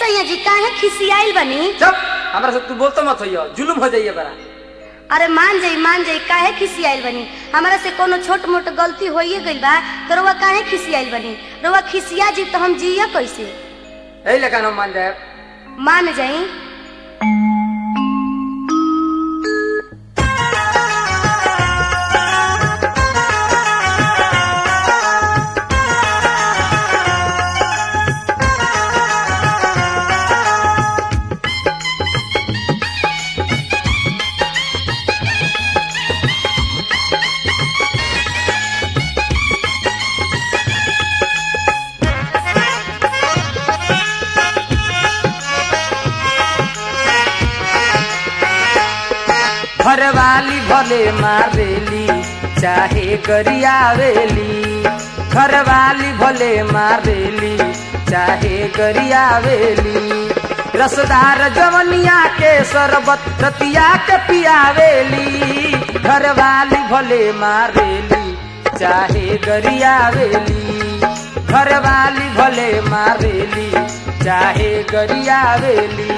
सैया जी काहे खिसियाइल बनी जब हमरा से तू बोलतो मत होइयो जुलुम हो जाइए बड़ा अरे मान जाई मान जाई काहे खिसियाइल बनी हमरा से कोनो छोट मोट गलती होइए गइल बा तो रउआ काहे खिसियाइल बनी रउआ खिसिया जी तो हम जिया कैसे यही लेकिन हम मान जाए मान जाई घर वाली भले मारेली चाहे गरियावेली घर वाली भले मारेली चाहे गरियावेली रसदार जवनिया के शरबत रतिया के पियावेली घर वाली भले मारेली चाहे गरियावेली घर वाली भले मारेली चाहे गरियावेली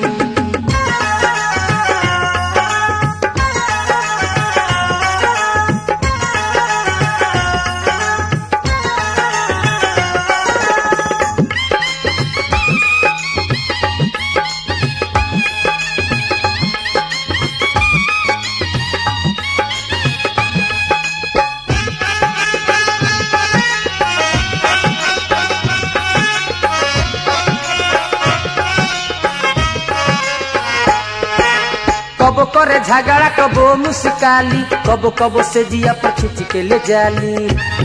कबो करे झगड़ा कबो मुस्काली कबो कबो से जिया पर खींच के ले जाली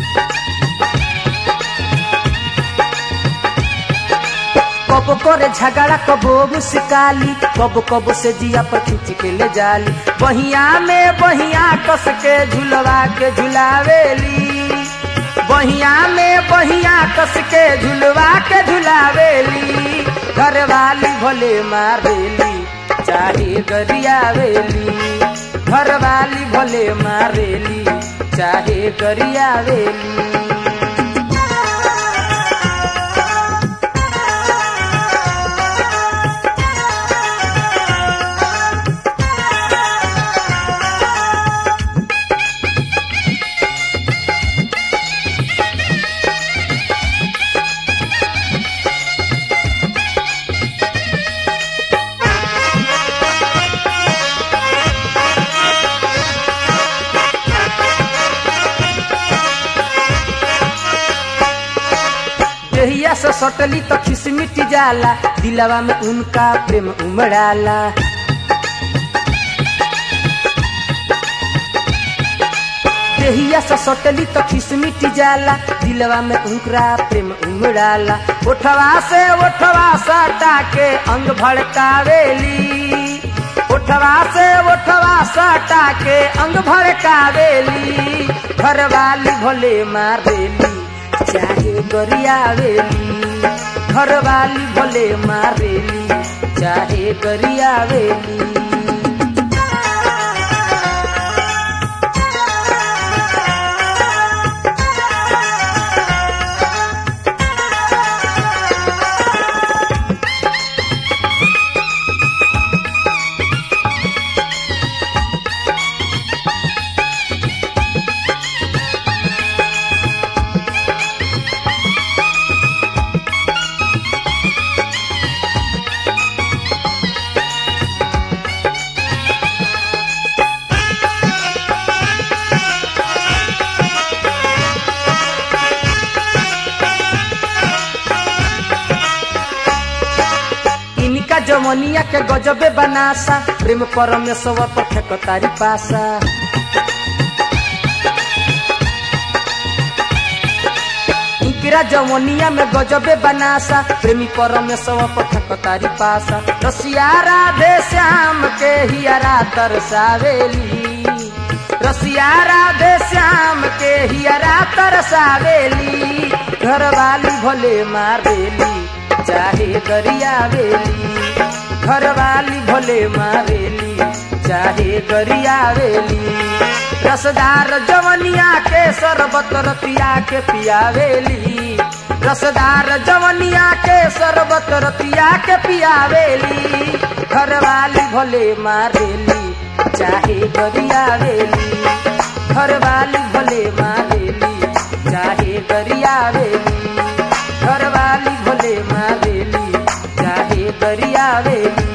कबो करे झगड़ा कबो मुस्काली कबो कबो से जिया पर खींच के ले जाली बहिया में बहिया कस के झुलवा के झुलावेली बहिया में बहिया कस के झुलवा के झुलावेली घर वाली भोले मारेली चाहे गरियावेली घर वाली भोले मारेली चाहे गरियावेली देहिया से सटली तो खिसमिट जाला दिलवा में उनका प्रेम उमड़ाला देहिया से सटली तो खिसमिट जाला दिलवा में उनका प्रेम उमड़ाला ओठवा से ओठवा सटा के अंग भड़कावेली ओठवा से ओठवा सटा के अंग भड़कावेली घर वाली भोले मारेली चाहे गरियावेली घर वाली भोले मारेली चाहे गरियावेली इनका जमनिया के गजबे बनासा प्रेम परमेश्वर पर फेकतारी पासा इनकरा जमनिया में गजबे बनासा प्रेमी परमेश्वर पर फेकतारी पासा रसिया राधे श्याम के हियरा तरसावेली रसिया राधे श्याम के हियरा तरसावेली घर वाली भोले मारेली चाहे गरियावेली घर वाली भोले मारेली चाहे गरियावेली रसदार जवनिया के शरबत रतिया के पियावेली रसदार जवनिया के शरबत रतिया के पियावेली घरवाली भले मारेली चाहे गरियावेली घरवाली भले मारेली चाहे गरियावेली घरवाली भले मारेली चाहे गरियावेली